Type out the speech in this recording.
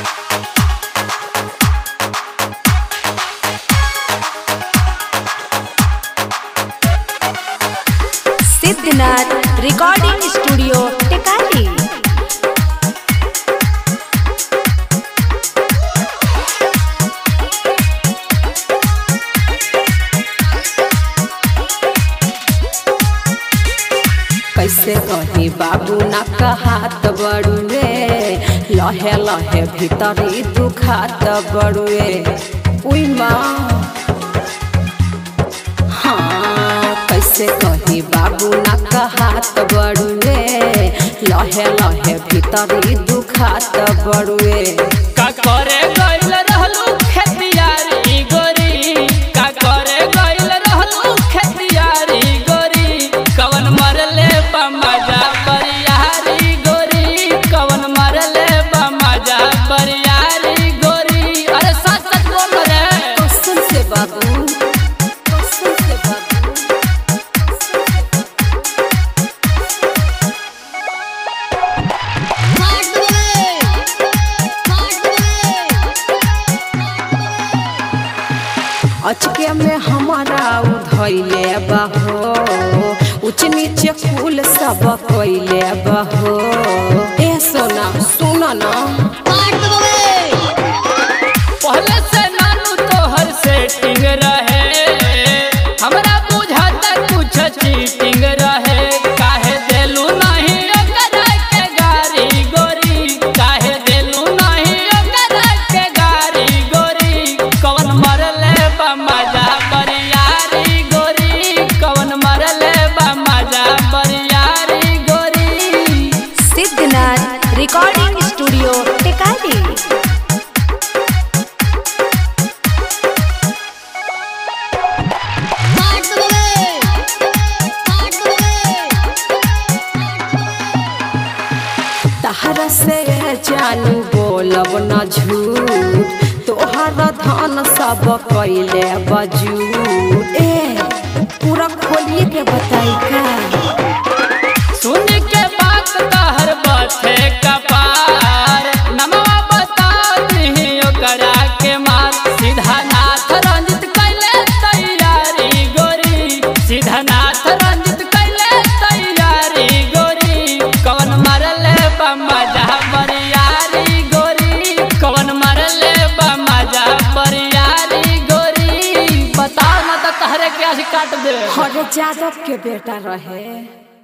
Siddhnath recording studio टेकाली कैसे कही बाबू ना कहात बड़ुए लहे लहे भीतरी दुखात बड़ुए उई माँ हाँ कैसे कही बाबू ना कहात बड़ुए लहे लहे भीतरी दुखात बड़ुए का करे गइल रहलू खेतियारी गोरी का करे गइल रहलू खेतियारी गोरी कवन मरले बा मजा बरियारी गोरी कवन मरले बा मजा बरियारी गोरी अरे सच सच बोल रे कसम से बाबू कसम से बाबू अचके में हमारा उधैले बहो उच नीचे कुल सब कैले बहो ए सोना सुन ना पहले से नानू तोहर सेटिंग रहे हमरा बुझाता कुछ चीटिंग रहे काहे देलू नहीं ओकरा के गारी गोरी काहे देलू नहीं ओकरा के गारी गोरी कवन मरले बा मजा बरियारी गोरी कवन मरले बा मजा बरियारी गोरी सिद्धनाथ रिकॉर्डिंग स्टूडियो टेकाली तहरा से जानू बोलब न झूठ तोहर धन सब कैले बजूट ए पूरा खोलिए के बताई का सुन के बात कहर बथे कपार नमवा बता दही ओकरा के मार सीधा नाथ रंजित कैले तैयारी गोरी सीधा नाथ रंजित कैले तैयारी गोरी कवन मरले बा मजा बरियारी गोरी कवन मरले बा मजा बरियारी गोरी बताओ ना तो तहरे के आज काट दे हर जादव के बेटा रहे